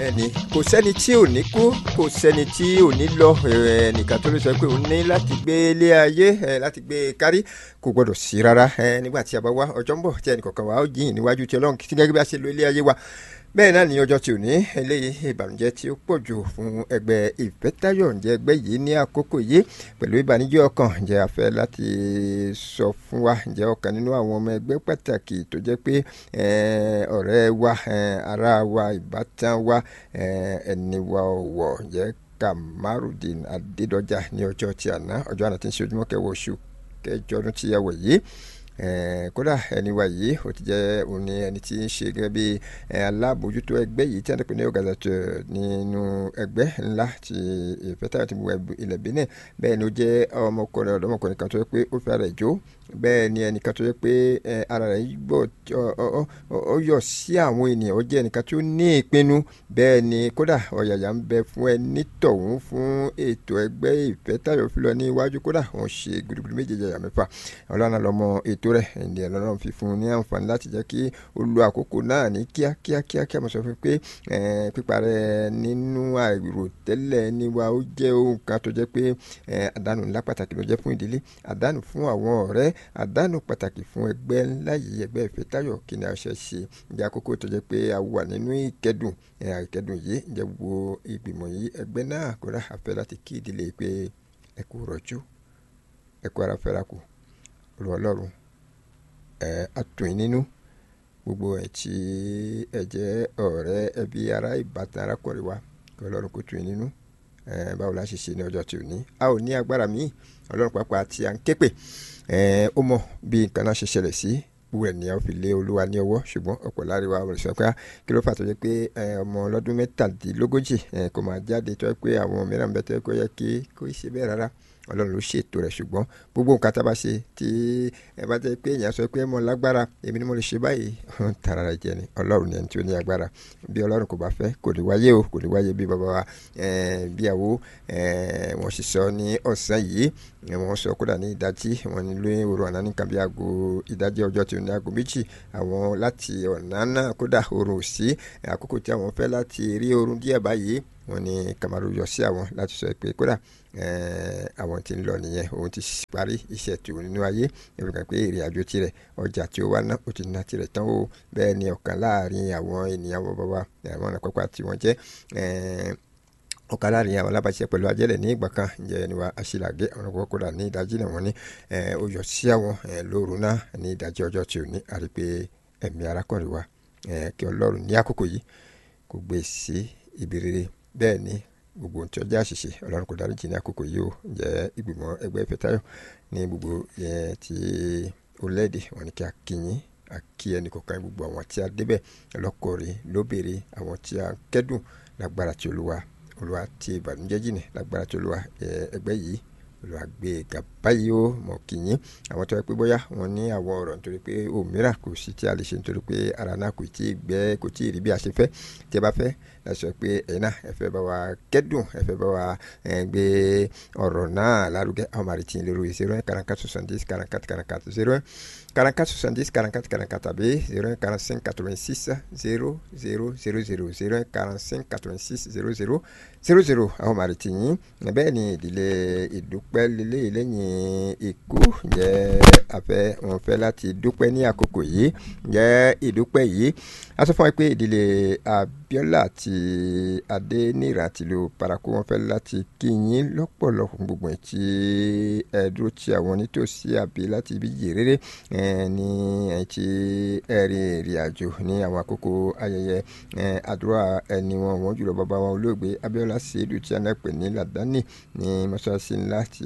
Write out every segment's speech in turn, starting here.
ẹni kò sẹ́ni tí ò ní kú kò sẹ́ni tí ò ní lọ ẹnìkan tó lè sọ pé òun ní láti gbé ilé ayé láti gbé kárí kò gbọdọ̀ sí rárá nígbà tí a bá wá ọjọ́ ń bọ̀ tí ẹnìkọ̀ọ̀kan wa ó jiyìn níwájú tí ọlọ́run tí gẹ́gẹ́ bí a ṣe lo ilé ayé wa bẹ́ẹ̀ náà ní ọjọ́ tí ò ní eléyìí ìbànújẹ́ tí ó pọ̀ jù fún ẹgbẹ́ ìfẹ́tayọ̀ ǹjẹ́ ẹgbẹ́ yìí ní àkókò yìí pẹ̀lú ìbànújẹ́ ọkàn ǹjẹ́ a fẹ́ láti sọ fún wa ǹjẹ́ ọ̀kan nínú àwọn ọmọ ẹgbẹ́ pàtàkì tó jẹ́ pé ọ̀rẹ́ wa ará wa ìbátan wa ẹni wa ọ̀wọ̀ ǹjẹ́ Kamarudin Adédọjà ní ọjọ́ tí àná ọjọ́ àná tí ń ṣe ojúmọ́ kẹwàá oṣù kẹjọ ọdún tí a wọ̀ yìí kódà ẹni wa yìí ó ti jẹ́ òun ni ẹni tí ń ṣe gẹ́gẹ́ bí alábòójútó ẹgbẹ́ yìí tí a ń pè ní ọ̀gàdàtò nínú ẹgbẹ́ ńlá ti ìfẹ́tàyọ̀ ti bu ilẹ̀ Benin bẹ́ẹ̀ ni ó jẹ́ ọmọkùnrin ọ̀dọ́mọkùnrin kan tó yẹ pé ó fi ara ẹ̀ jó bẹ́ẹ̀ ni ẹnìkan tó yẹ pé ara rẹ̀ gbọ́ ọ yọ sí àwọn ènìyàn ó jẹ́ ẹnìkan tó ní ìpinnu bẹ́ẹ̀ ni kódà ọ̀yàyà ń bẹ fún ẹni tọ̀hún fún ètò ẹgbẹ́ ìfẹ́tàyọ̀ fi lọ ní iwájú kódà wọ́n ṣe gudugudu méjèèjì àyà mẹ́fà ọlọ́run lọ́mọ ètò rẹ̀ ẹ̀ǹdẹ̀ ọlọ́run fi fún un ní àǹfààní láti jẹ́ kí ó lo àkókò náà ní kíákíá kíákíá mo sọ fún pé píparẹ́ nínú àìròtẹ́lẹ̀ níwa ó jẹ́ ohun kan tó jẹ́ pé àdánù ńlá pàtàkì ló jẹ́ fún ìdílé àdánù fún àwọn ọ̀rẹ́ àdánù pàtàkì fún ẹgbẹ́ ńlá yìí ẹgbẹ́ ìfẹ́tayọ̀ kí ni a ṣe ṣe ìjà àkókò tó jẹ́ pé a wà nínú ìkẹ́dùn ìkẹ́dùn yìí ìjẹ́ wo ìgbìmọ̀ yìí ẹgbẹ́ náà kó rà àfẹ́ láti kí ìdílé pé ẹ kú rọ̀jú ẹ kú ara fẹ́ra kù olùwọ́ ọlọ́run ẹ atún nínú gbogbo ẹ tí ẹ jẹ́ ọ̀rẹ́ ẹbí ará ìbátan arákùnrin wa kí ọlọ́run kó tún nínú ẹ báwo la ṣe ṣe ní ọjọ́ tí ò ní a ò ní agbára míì ọlọ́run pàápàá tí a ń ké pè ẹ ó mọ bí nǹkan náà ṣe ṣẹlẹ̀ sí gbogbo ènìyàn fi lé olúwa ní ọwọ́ ṣùgbọ́n ọ̀pọ̀ láríwá ọmọ ìṣọ́ pé kí ló fà tó yẹ pé ọmọ ọlọ́dún mẹ́tàdínlógójì kò máa jáde tó yẹ pé àwọn mìíràn bẹ́ẹ̀ tó yẹ kó yẹ kí kó ṣe bẹ́ẹ̀ rárá ọlọ́run ló ṣètò rẹ̀ ṣùgbọ́n gbogbo nǹkan tá a bá ṣe tí ẹ bá jẹ́ pé èèyàn sọ pé mo lágbára èmi ni mo lè ṣe báyìí tara rẹ̀ jẹ ni ọlọ́run ni ẹni tí ó ní agbára bí ọlọ́run kò bá fẹ́ kò ní wáyé o kò ní wáyé bí bàbá wa bíyàwó wọ́n sì sọ ní ọ̀sán yìí wọ́n sọ kódà ní ìdájí wọ́n ní lóyún òru àná nìkan bí aago ìdájí ọjọ́ tí ó ní aago méjì àwọn láti ọ̀nà náà kódà oorun ò sí àkókò tí àwọn fẹ́ láti rí oorun díẹ̀ báyìí wọ́n ní Kamaru yọ sí àwọn láti sọ pé kódà àwọn tí ń lọ nìyẹn òun ti parí iṣẹ́ tó nínú ayé ẹ̀rọ kan pé èrè àjò tirẹ̀ ọjà tí ó wá ná ó ti ná tirẹ̀ tán o bẹ́ẹ̀ ni ọ̀kan láàrin àwọn ènìyàn wọn bàbá àwọn ọ̀nà pápá tí wọ́n jẹ́ ọ̀kan láàrin àwọn alábàáṣiṣẹ́ pẹ̀lú ajẹ́lẹ̀ ní ìgbà kan ǹjẹ́ ẹni wa aṣílàgé àwọn ọkọ̀ kódà ní ìdájí náà wọ́n ní ó yọ sí àwọn lóru náà ní ìdájí ọjọ́ tí ò ní àrí pé ẹ̀mí arákùnrin wa kí ọlọ́run ní àkókò yìí kò gbé sí ibi rere bẹ́ẹ̀ ni gbogbo ohun tí ọjọ́ àṣìṣe ọlọ́run kò dáríjì ní àkókò yìí ó jẹ́ ìgbìmọ̀ ẹgbẹ́ ìfẹ́tayọ̀ ní gbogbo yẹn tí orílẹ̀-èdè wọn ni kí a kíyìn a kí ẹnì kọ̀ọ̀kan gbogbo àwọn tí a débẹ̀ lọ́kọ̀ọ̀rẹ́ lóbèrè àwọn tí a kẹ́dùn lágbára tí olúwa olúwa tí ìbànújẹ́ jìnnà lágbára tí olúwa ẹgbẹ́ yìí olúwa gbé ga báyìí ó mọ̀ kíyìn àwọn tó yẹ pé bóyá wọn ní àwọn ọ̀rọ̀ nítorí pé òmíràn kò sí tí a lè ṣe nítorí pé ara náà kò tí ì gbẹ kò tí ì rí bí a ṣe fẹ́ tí ẹ bá fẹ́ láti sọ pé ẹ̀yin náà ẹ fẹ́ bá wa kẹ́dùn ẹ fẹ́ bá wa gbé ọ̀rọ̀ náà lárugẹ àwọn máa retí lórí zero un quarante quatre soixante dix quarante quatre quarante quatre zero un quarante quatre soixante dix quarante quatre quarante quatre tàbí zero un quarante cinq quatre vingt six zero zero zero zero zero un quarante cinq quatre vingt six zero zero zero zero àwọn máa retí yín bẹ́ẹ̀ ni ìdílé ìdúpẹ́ lélẹ́yìí lẹ́yìn ikú jẹ́ afẹ́ wọn fẹ́ láti dúpẹ́ ní àkókò yìí jẹ́ ìdúpẹ́ yìí a sọ fún wa pé ìdílé Abíọ́lá àti Adéníran àti ìlú Parakou wọn fẹ́ láti kí yín lọ́pọ̀lọpọ̀ gbogbo ẹ̀ tí ẹ dúró ti àwọn nítòsí àbí láti ibi yìí rere ní ẹ̀ tí ẹ rí ìrìn àjò ní àwọn àkókò ayẹyẹ àdúrà ẹni wọn wọn jùlọ bàbá wọn olóògbé Abíọ́lá Ṣèyídù tí a náà pè ní Làdáni ní mọ́ṣáláṣí ńlá ti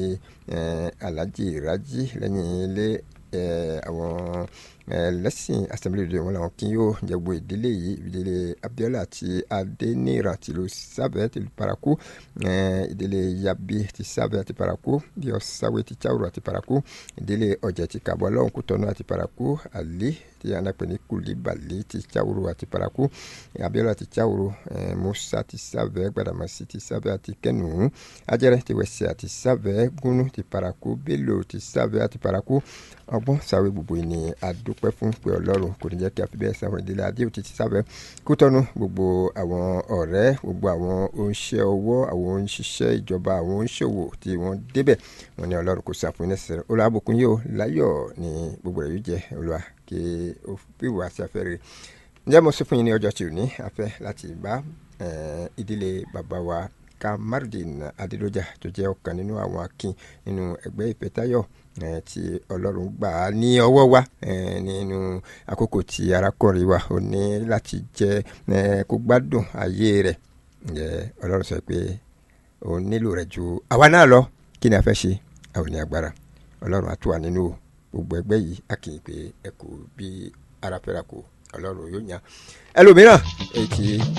Alhaji Raji lẹ́yìn ilé àwọn lẹ́sìn assembly de wọn làwọn kí yóò jẹ́gbọ́ ìdílé yìí ìdílé Abíọ́lá àti Adéníran tìlú sábẹ́ tìlú Parakou ìdílé Yabi ti sábẹ́ àti Parakou bí ọ̀sáwé ti Cháwùrù àti Parakou ìdílé ọ̀jẹ̀ ti Kàbọ̀ ọlọ́run Kútọ́nù àti Parakou àlí tí a náà pè ní Kúlíbàlì ti Cháwùrù àti Parakou Abíọ́lá ti Cháwùrù Musa ti sábẹ́ Gbàdàmọ́sí ti sábẹ́ àti Kẹ́nùún Ajẹ́rẹ́ ti Wẹ̀sẹ̀ àti sábẹ́ Gúnú ti Parakou Bello ti sábẹ́ àti Parakou ọgbọ́n sáwé gbogbo ìní àdó dúpẹ́ fún pé ọlọ́run kò ní jẹ́ kí a fi bẹ́ẹ̀ sáwọn ìdílé adé òtí ti sábẹ́ kú tọ́nu gbogbo àwọn ọ̀rẹ́ gbogbo àwọn oníṣẹ́ ọwọ́ àwọn oníṣiṣẹ́ ìjọba àwọn oníṣòwò tí wọ́n débẹ̀ wọ́n ní ọlọ́run kò sàfún iná sẹ́rẹ̀ olùwàbùkún yóò láyọ̀ ní gbogbo rẹ̀ yóò jẹ́ olùwà kí ó fi wà sí afẹ́ rẹ̀ ǹjẹ́ mo sọ fún yín ní ọjọ́ tí ò ní afẹ́ láti bá ìdílé bàbá wa Kamardin Adédọ́jà tó jẹ́ ọ̀kan nínú àwọn akin nínú ẹgbẹ́ ìfẹ́tayọ̀ tí ọlọ́run gbà á ní ọwọ́ wa nínú àkókò tí arákùnrin wa ò ní láti jẹ́ kó gbádùn ayé rẹ̀ ǹjẹ́ ọlọ́run sọ pé òun nílò rẹ̀ ju àwa náà lọ kí ni a fẹ́ ṣe àwọn ní agbára ọlọ́run á tù wá nínú gbogbo ẹgbẹ́ yìí a kì í pé ẹ kò bí ara fẹ́ra kò ọlọ́run yóò yàn ẹlòmíràn èyí tí